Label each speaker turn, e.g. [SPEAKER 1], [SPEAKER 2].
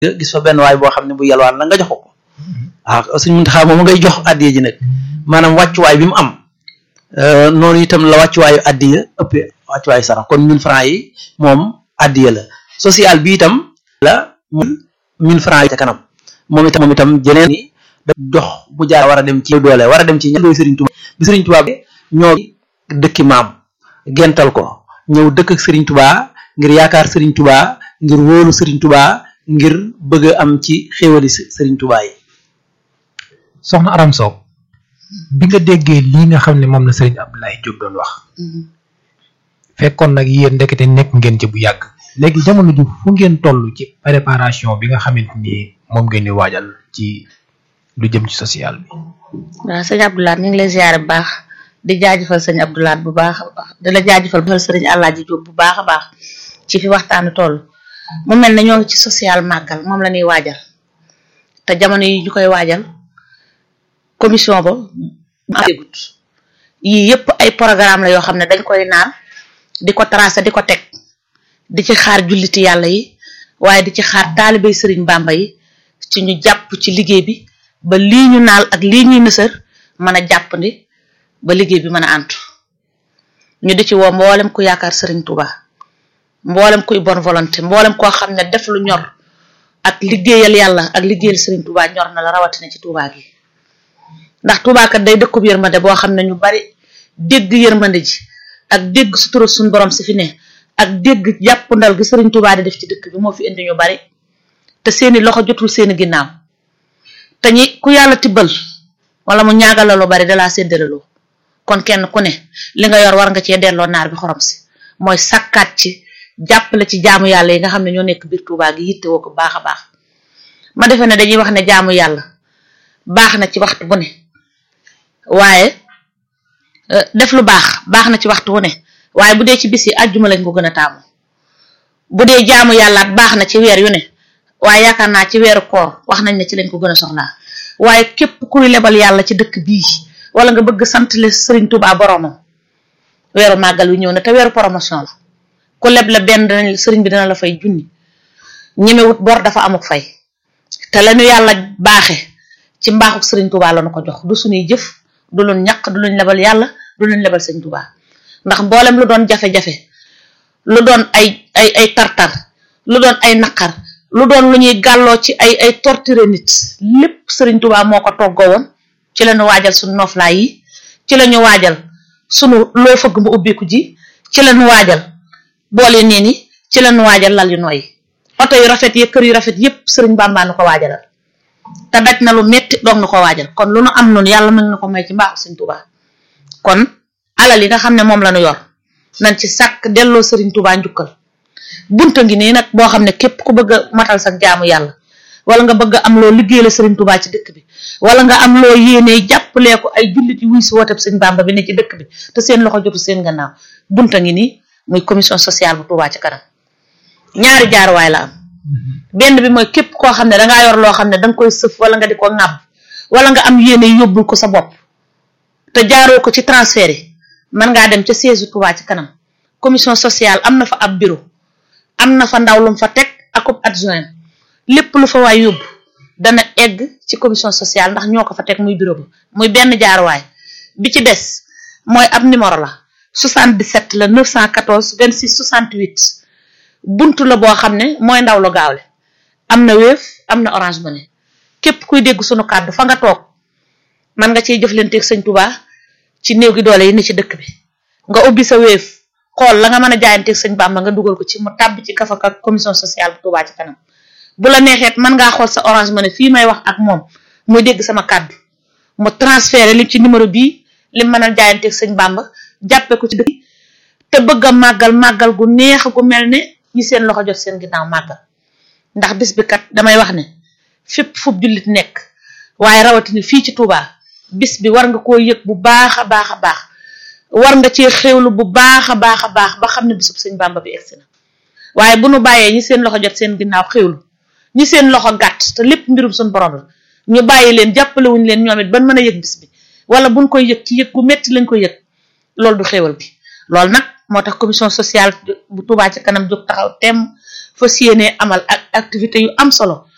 [SPEAKER 1] gis fa benn waay boo xam ne bu yalwaan la nga jox ko waaw suñ Muntaxa moom ngay jox addiya ji nag maanaam wàccuwaay bi mu am noonu itam la wàccuwaayu addiya ëppee wàccuwaayu sarax kon mille francs yi moom addiya la social bi itam la mille francs yi ca kanam moom itam moom itam jeneen ni da jox bu jaar war a dem ci doole war a dem ci ña Sëriñ Tuubaa bi Sëriñ Tuubaa bi ñoo dëkki maam gental ko ñëw dëkk ak Sëriñ Tuubaa ngir yaakaar Sëriñ Tuubaa ngir wóolu Sëriñ Tuubaa ngir bëgg a am ci xéewali Sëriñ Tuubaa yi
[SPEAKER 2] soxna Aram Sow bi nga déggee lii nga xam ne moom la Sëriñ Abdoulaye Diop doon wax fekkoon nag yéen ndekete nekk ngeen ci bu yàgg léegi jamono ji fu ngeen toll ci préparation bi nga xamante ni moom ngeen di waajal ci lu jëm ci social bi.
[SPEAKER 3] waaw sëñ Abdoulaye ñu ngi lay ziare bu baax di jaajëfal sëñ Abdoulaye bu baax a baax di la jaajëfal bu sëriñ Alaaji Diop bu baax a baax ci fi waxtaanu toll mu mel ne ñoo ngi ci social màggal moom la ñuy waajal te jamono yi ñu koy waajal commission ba agut yii yëpp ay programme la yoo xam ne dañ koy naan di ko tracé di ko teg di ci xaar julliti yàlla yi waaye di ci xaar taalibey sëriñ Bàmba yi ci ñu jàpp ci liggéey bi ba lii ñu naal ak lii ñuy nësër mën a jàppandi ba liggéey bi mën a antu ñu di ci woo mboolem ku yaakaar sëriñ Touba mboolem kuy bonne volonté mboolem koo xam ne def lu ñor ak liggéeyal yàlla ak liggéeyal sëriñ Touba ñor na la rawatina ci Touba gi ndax Touba kat day dëkkub yërmande boo xam ne ñu bari dégg yërmande ji ak dégg sutura suñ borom si fi ne ak dégg jàpp ndal gi sëriñ Touba di def ci dëkk bi moo fi indi ñu bari te seeni loxo jotul seeni ginnaaw te ñi ku yàlla tibbal wala mu ñaagal la lu bari dalaa séddaleloo kon kenn ku ne li nga yor war nga cee delloo naar bi xorom si mooy sakkaat ci jàppale ci jaamu yàlla yi nga xam ne ñoo nekk biir Touba gi yitte woo ko baax a baax ma defe ne dañuy wax ne jaamu yàlla baax na ci waxtu bu ne waaye def lu baax baax na ci waxtu wu ne waaye bu dee ci bis yi àjjuma lañ ko gën a taamu bu dee jaamu yàllaat baax na ci weer yu ne waaye yaakaar naa ci weeru koor wax nañ ne ci lañ ko gën a soxlaa waaye képp kuy lebal yàlla ci dëkk bii wala nga bëgg sant le sëriñ Touba boromam weeru màggal wi ñëw na te weeru promotion la ku leb la benn danañ sëriñ bi dina la fay junni ñemewut bor dafa amuk fay te lañu yàlla baaxe ci mbaaxuk sëriñ Touba la nu ko jox du suñuy jëf du luñ ñaq du luñ lebal yàlla du luñ lebal sëriñ Touba ndax mboolem lu doon jafe-jafe lu doon ay ay ay tartar lu doon ay naqar lu doon lu ñuy gàlloo ci ay ay torture nit lépp sëriñ Touba moo ko toggoo woon ci la ñu waajal suñu noflaay yi ci la ñu waajal sunu loo fëgg mu ubbiku ji ci la ñu waajal boole nee ni ci la ñu waajal lal yu nooy oto yu rafet yi kër yu rafet yépp sëriñ Bàmbaa nu ko waajalal te daj na lu metti doog nu ko waajal kon lu nu am noonu yàlla mën na ko may ci mbaaxu sëriñ Touba kon alal yi nga xam ne moom la ñu yor nañ ci sàkk delloo sëriñ Touba njukkal bunta ngi nii nag boo xam ne képp ku bëgg a matal sa jaamu yàlla wala nga bëgg am loo liggéey la sëriñ Touba ci dëkk bi wala nga am loo yéenee jàppalee ko ay jullit yu wuy si wooteb sëñ Bàmba bi ne ci dëkk bi te seen loxo jotu seen gannaaw bunta ngi nii muy commission sociale bu Touba ci kanam ñaari jaaruwaay la am benn bi mooy képp koo xam ne dangaa yor loo xam ne danga koy sëf wala nga di ko ŋàbb wala nga am yéene yóbbul ko sa bopp te jaaroo ko ci transfert yi mën ngaa dem ca siège Touba ci kanam commission sociale am na fa ab bureau am na fa ndaw lu mu fa teg akub adjoint lépp lu fa waay yóbbu dana egg ci commission sociale ndax ñoo ko fa teg muy bureau ba muy benn jaaruwaay bi ci des mooy ab numéro la 77 la 914 26 68 buntu la boo xam ne mooy ndaw lu gaawle am na Wave am na Orange Money képp kuy dégg sunu kàddu fa nga toog man nga ciy jëflanteeg sëñ Touba ci néew gi doole yi ne ci dëkk bi nga ubbi sa Wave xool la nga mën a jaayanteeg sëñ Bàmba nga dugal ko ci mu tàbbi ci kafa ak commission sociale bu Touba ci kanam bu la neexeet mën ngaa xool sa Orange Money fii may wax ak moom muy dégg sama kàddu mu transféré li ci numéro bii li mën a jaayanteeg sëñ Bàmba jàppe ko ci dëkk te bëgg a màggal màggal gu neex gu mel ne ñi seen loxo jot seen ginnaaw màggal ndax bis bi kat damay wax ne fépp fu jullit nekk waaye rawatina fii ci Touba bis bi war nga koo yëg bu baax a baax a baax war nga cee xéwlu bu baax a baax a baax ba xam ne bisub sëñ Bàmba bi egsi na waaye bu nu bàyyee ñi seen loxo jot seen ginnaaw xéwlu ñi seen loxo gàtt te lépp mbirum suñu borom la ñu bàyyi leen jàppale wuñ leen ñoom it ban mën a yëg bis bi wala buñ koy yëg ci yëg gu metti lañ koy yëg loolu du xéwal bi loolu nag moo tax commission sociale bu Touba ci kanam jóg taxaw tem fa siyéenee amal ak activité yu am solo